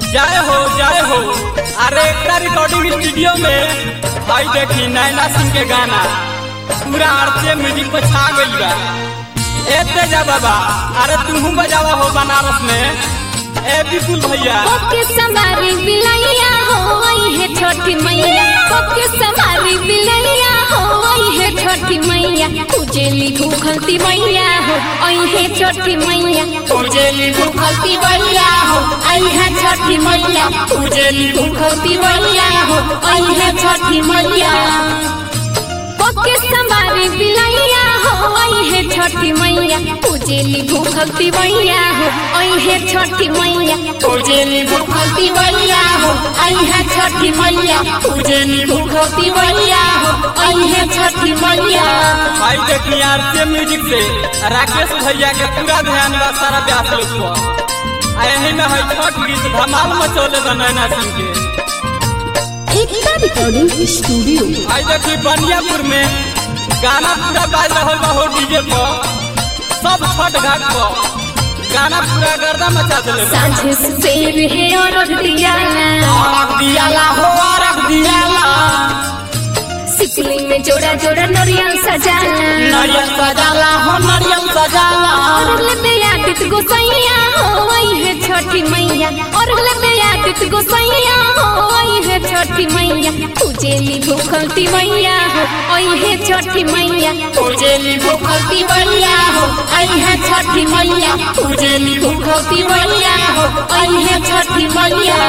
जय हो जय हो अरे एकता रिकॉर्डिंग स्टूडियो में भाई देखी नैना सिंह के गाना पूरा आरती म्यूजिक पे छा गई बा ए तेजा बाबा अरे तुम बजावा हो बनारस में ए विपुल भैया ओके समारी बिलैया हो आई है छोटी मैया ओके समारी बिलैया हो आई है छोटी मैया उजेली भूखलती मैया हो आई है छोटी मैया उजेली भूखलती मैया हो आई है छोटी मैया उजेली भूखलती मैया हो आई है छोटी मैया ओके समारी बिलैया हो आई है छोटी मैया उजेली भूखलती मैया हो आई है छोटी मैया उजेली भूखलती मैया हो आई है छोटी मैया उजेली भूखलती मैया हो आई है छोटी मैया भाई देखी आरती म्यूजिक से राकेश भैया के पूरा ध्यान बा सारा ब्यास लोग पर आ यही में है छठ गीत धमाल मचौले बा नैना सिंह के एकता रिकॉर्डिंग स्टूडियो आई देखी बनियापुर में गाना पूरा बाज रहा बा हो डीजे पर सब छठ घाट पर गाना पूरा गर्दा मचा दिले बा साझे सुबेर है और दियाला रख दियाला हो रख दियाला सिकली में जोड़ा जोड़ा नरियल सजाला नारियल सजाला हो नारियल सजाला और ले आदित गोसैया हो आई है छोटी मैया और ले आदित गोसैया हो आई है छोटी मैया उजेली भूखलती मैया हो आई है छोटी मैया उजेली भूखलती मैया हो आई है छोटी मैया उजेली भूखलती मैया हो आई है छोटी मैया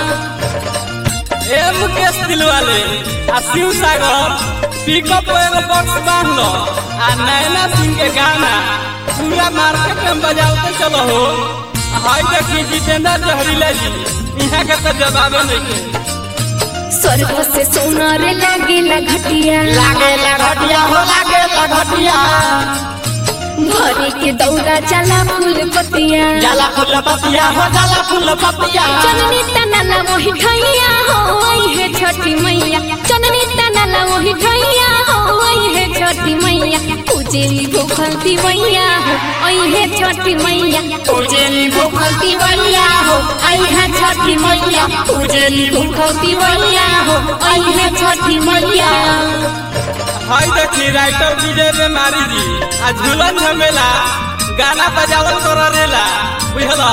ए मुकेश दिलवाले आ शिव सागर पिकअप एगो बॉक्स बांध लो आ नैना सिंह के गाना पूरा मार्केट में बजाते चलो हो हाय देखी जितेंद्र जहरीला जी यहाँ के तो जवाबे नहीं के स्वर्ग से सोनार लागेला घटिया लागे घटिया हो लागे घटिया भरे के दौरा चला फूल पतिया जाला फूल पतिया हो जाला फूल पतिया चननी तनला वही ठैया हो आई है छोटी मैया चननी तनला वही ठैया हो आई है छोटी मैया उजेली भूखलती मैया हो आई है छोटी मैया उजेली भूखलती मैया हो आई है छोटी मैया उजेली भूखलती मैया हो आई है छोटी मैया हाय देखी राइटर विजय बेमारी जी आ झूलन झमेला गाना बजावल कर रेला बुझल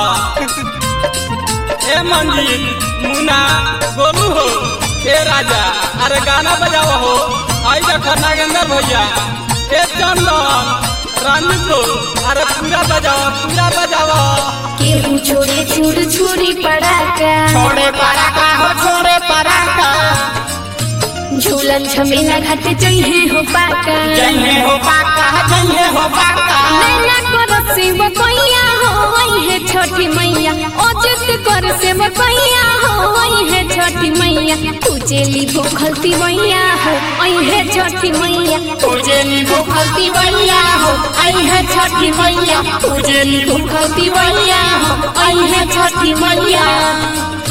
ए मंजीत मुना गोलू हो ए राजा अरे गाना बजाव हो आई देख नागेंद्र भैया ए चंदन रंजित हो अरे पूरा बजाओ पूरा बजाओ केहू छोड़े छुर छुरी पड़ाका छोड़े पराका हो छोड़े पराका झूलन झमेला घाट जइहे हो पाका जइहे हो पाका जइहे हो पाका नैना कर से बकैया हो आई है छोटी मैया अजित कर से बकैया हो आई है छोटी मैया उजेली भूखलती मैया हो आई है छोटी मैया उजेली भूखलती मैया हो आई है छोटी मैया उजेली भूखलती मैया हो आई है छोटी मैया